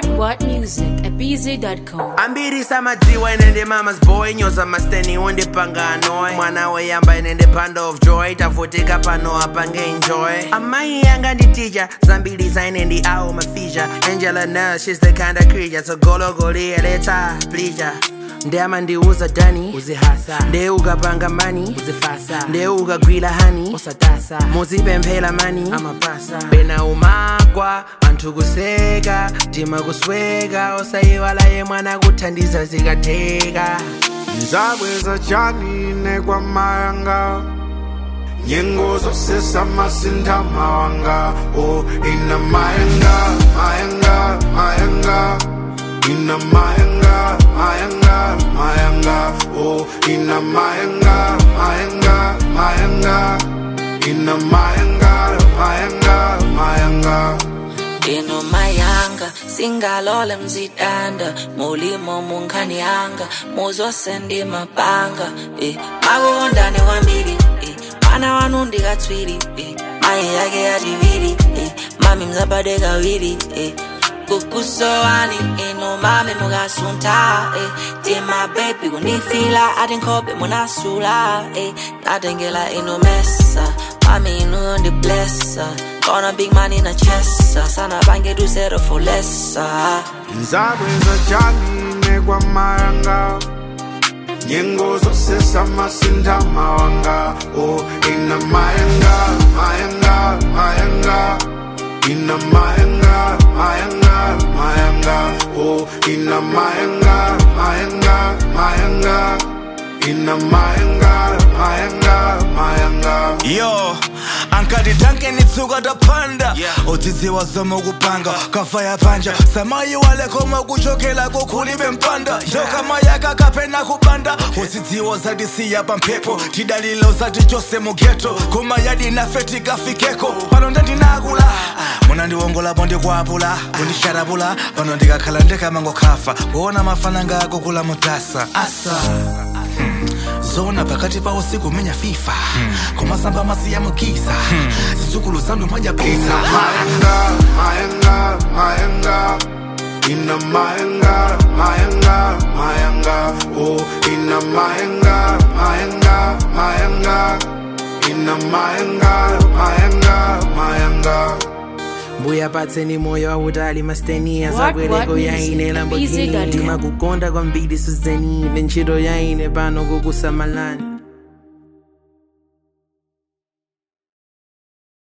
What What Music at BZ.com. ambirisa madziwa inende mama's boy nyoza masteni undipanganoy mwana weyamba inende pand of joy tavutika pano apange enjoy amai yanga nditija zambiliza inendi awo mafija angela nel shes the kind of creature togologoliyeleta plija ndeyama ndiuza dani uzihasa ndeye ukapanga mani uzifasa ndeye ukagwila hani usatasa muzipemphera mani amapasa pena umakwa anthu kuseka tima kusweka osayiwala ye mwana kuthandiza zikatheka nzabweza chanine kwa mayanga nyengo zosesa masintha mawanga o ina mayanga mayanga mayanga ina mayanga mayanga mayanga o ina mayanga mayanga mayanga ina mayanga mayanga mayanga ino mayanga singalole mzidanda mulimo munkhanyanga muzosendi mapanga eh. makukondane kwambiri eh. mwana wanu ndikatswiri eh. mayi yake yativiri eh. mami mzabade kawiri eh. kukusowani ino mami mukasunta eh. tima bebi kunifila ati nkhope munasula eh. natengela ino mesa mami inu ndiblessa Gonna big man in a chest sana bange do zero for less nzabweza chanine kwa mayanga nyengo zosesa masintha mawanga o ina mayanga mayanga mayanga ina mayanga mayanga mayanga o ina mayanga mayanga mayanga ina mayanga mayanga mayanga yo ankati tanke nitsuka tapanda udzidziwa zoma kupanga kafa yapanja samayi walekoma kuchokela kukhulibe mpanda yo kama yakakapena kupanda udzidziwa zatisiya pamphepo tidalilo zati chose mugeto koma yadi nafe tikafikeko pano ndandinakula muna ndiwongolapo ndikwapula kundisharapula pano ndikakhala ndikamangokhafa kuona mafananga akukula mutasa asa hmm. zona pakati pa usiku menya fifa kumasamba masiya mukiza zizukulu zanu ina mwajapisa mayanga mayanga mayanga ina mayanga mayanga mayanga o ina mayanga mayanga mayanga ina mayanga mayanga mayanga mbuya patseni moyo wautali mastenia What, zakwereko what music? yaine lamborghini Busy.com. ndimakukonda kwambiri suzeni ntchito yaine pano kukusamalani